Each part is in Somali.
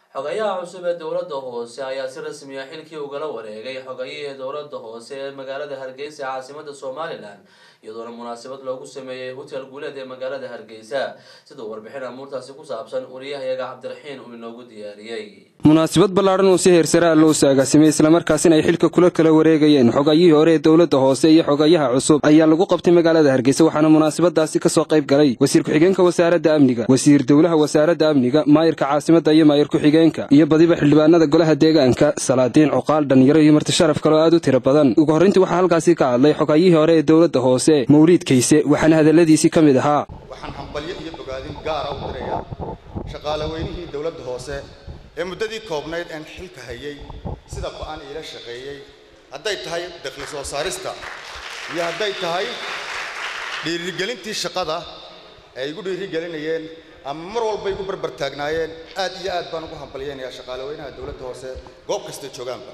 xogayaha cusub ee dowladda hoose ayaa si rasmi ah xilkii ugala wareegay xogayihii dowladda hoose ee magaalada hargeysa ee caasimada somalilan iyadoona munaasabad loogu sameeyey hotel guuleed ee magaalada hargeysa siduu warbixin amuurtaasi ku saabsan wariyahayaga cabdiraxiin uu inoogu diyaariyey munaasabad ballaadhan oo si heersare ah loo saagaasimay islamarkaasina ay xilka kula kala wareegayeen xogayihii hore ee dowladda hoose iyo xogayaha cusub ayaa lagu qabtay magaalada hargeysa waxaana munaasabadaasi kasoo qayb galay wasiir ku-xigeenka wasaaradda amniga wasiir dowlaha wasaaradda amniga maayirka caasimadda iyo maayir ku-xigeenka iyo badiba xildhibaanada golaha deegaanka salaadiin cuqaal dhalinyaro iyo marti sharaf kaloo aad u tiro badan ugu horrayntii waxaa halkaasi ka hadlay xogayihii hore ee dowladda hoose mawliid kayse waxaana hadalladiisii ka mid ahaa waxaan hambalyo iyo bogaadin gaara u dirayaa shaqaalaweynihii dowladda hoose ee muddadii koobnayd aan xilka hayay sida ba-an iila shaqeeyey hadday tahay dakhli soo saarista iyo hadday tahay dhiirigelintii shaqada ay igu dhiirigelinayeen ama mar walba igu barbar taagnaayeen aad iyo aad baan ugu hambalyaynayaa shaqaalaweynaha dowladda hoose goob kasta joogaanba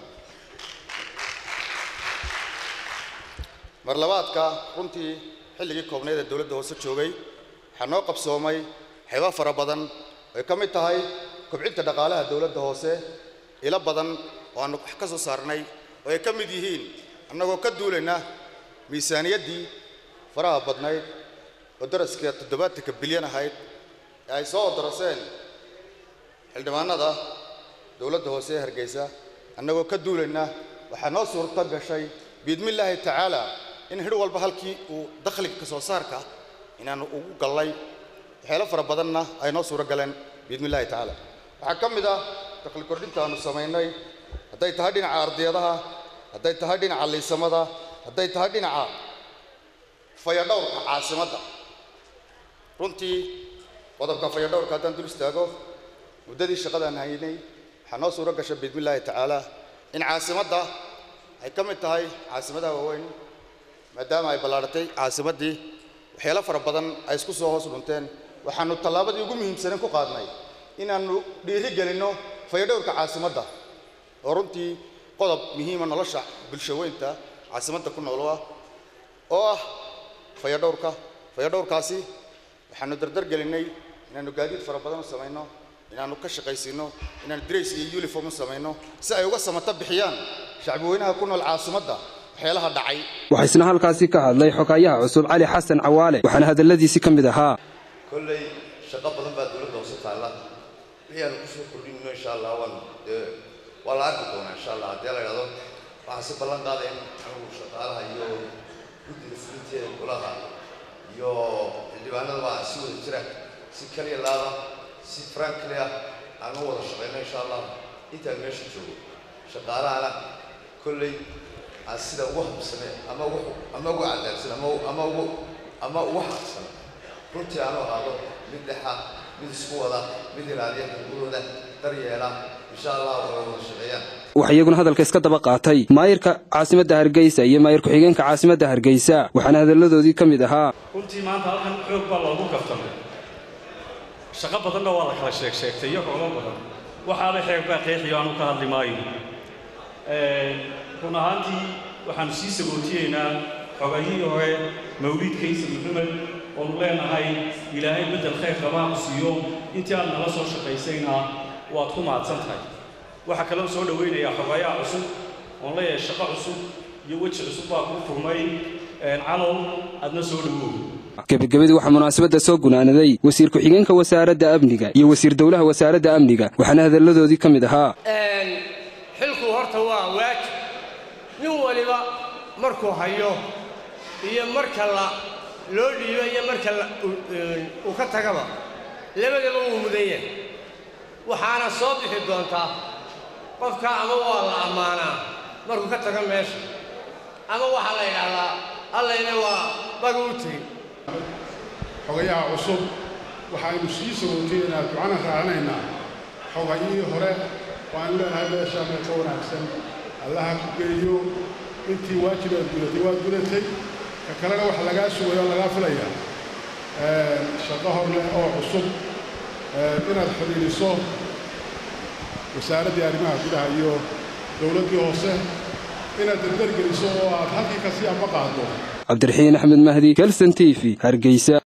mar labaadka runtii xilligii koobnayd ee dowladda hoose joogay waxaa noo qabsoomay xeebo fara badan ay ka mid tahay kobcinta dhaqaalaha dowladda hoose ilo badan oo aanu wax ka soo saarnay oo ay ka mid yihiin annagoo ka duulayna miisaaniyaddii faraha badnayd oo daraska toddobaatanka bilyan ahayd ee ay soo daraseen xildhibaanada dowladda hoose ee hargeysa annagoo ka duulayna waxaa noo suurto gashay biidmillaahi tacaala in hidh walba halkii uu dakhliga ka soo saarka inaanu ugu gallay waxyaalo fara badanna ay noo suuro galeen biidmillahi tacaala waxaa ka mid ah dakhli kordhinta aanu samaynay hadday tahay dhinaca ardiyadaha hadday tahay dhinaca liisamada hadday tahay dhinaca fayadhowrka caasimadda runtii qodobka fayadhowrka haddaan dul istaago muddadii shaqadaan haynay waxaa noo suuro gasha biidmillaahi tacaala in caasimadda ay ka mid tahay caasimadaha waaweyn maadaama ay ballaadhatay caasimaddii waxyaalo fara badan ay isku soo hoos dhunteen waxaanu tallaabadii ugu muhiimsanen ku qaadnay inaannu dhiiri gelinno fayadhowrka caasimadda oo runtii qodob muhiima nolosha bulshaweynta caasimadda ku noolo ah oo ah fayadhowrka fayadhowrkaasi waxaanu dardar gelinnay inaannu gaadiid fara badan u samayno inaannu ka shaqaysiinno inaannu drays iyo uniform u samayno si ay uga samata bixiyaan shacbiweynaha ku nool caasimadda waxyaalaha dhacay waxaa isna halkaasi ka hadlay xogayaha cusub cali xasan cawaale waxaana hadalladiisii ka mid ahaa kolley shaqo badan baa dowladda hoose taalla wixii aanu kusoo kordhinno insha allah waan dee waa la arki doonaa insha allah haddii la idhahdo waxaa si ballan qaadaya in anigu shaqaalaha iyo guddiga fulinteeda golaha iyo xildhibaanada baa si wada jira si kaliya laada si frankly ah aan u wada shaqayno insha allah intaan meesha joogo shaqaalahana kolley aan sida ugu habsane ama ugu ama ugu cadaabsan ama ama ugu ama ugu xaqsan runtii aanu ahaado mid dhexa mid isku wada mid ilaaliya xuquuqdooda daryeela insha allah way wada shaqeeyaan waxaa iyaguna hadalka iska daba qaatay maayirka caasimadda hargeysa iyo maayir ku-xigeenka caasimadda hargeysa waxaana hadalladoodii ka mid ahaa runtii maanta halkan xoog baa loogu kaftamay shaqo badanna waa la kala sheeg sheegtay iyo xoolo badan waxaaba xeeg baa qeexiyo aanu ka hadli maayo run ahaantii waxaanu sii sagootiyeynaa xogayihii hore mawliid kaysa maxamed oonu leenahay ilaahay beddel khayr qabaa ku siiyo intii aad nala soo shaqaysayna waad ku mahadsan tahay waxaa kaloo soo dhowaynayaa xogayaha cusub oon leeyahay shaqo cusub iyo weji cusub baa kuu furmay calow adna soo dhowow gebagabadii waxaa munaasabadda soo gunaanaday wasiir ku-xigeenka wasaaradda amniga iyo wasiir dowlaha wasaaradda amniga waxaana hadalladoodii ka mid ahaa xilku horta waa waajib nin waliba markuu hayo iyo marka la loo dhiibo iyo marka uu ka tagaba labadaba wuu mudan yahay waxaana soo bixi doontaa qofka ama waa la ammaanaa markuu ka tago meesha ama waxaa la yidhaahdaa allayna waa baga u tegin xogayaha cusub waxaynu sii sagooteynaa ducana raacinaynaa xogayihii hore waanu leenahay meeshaa meel ka wanaagsan allaha ku geeyo intii waajib aad gudatay waad gudatay ka kalena waxa lagaa sugaya oo lagaa filayaa shaqo horle oo cusub inaad xidhiidhiso wasaaraddii arrimaha gudaha iyo dowladdii hoose inaad dardargeliso oo aad halkii kasii amba qaaddo cabdiraxiin axmed mahdi kelson t v hargeysa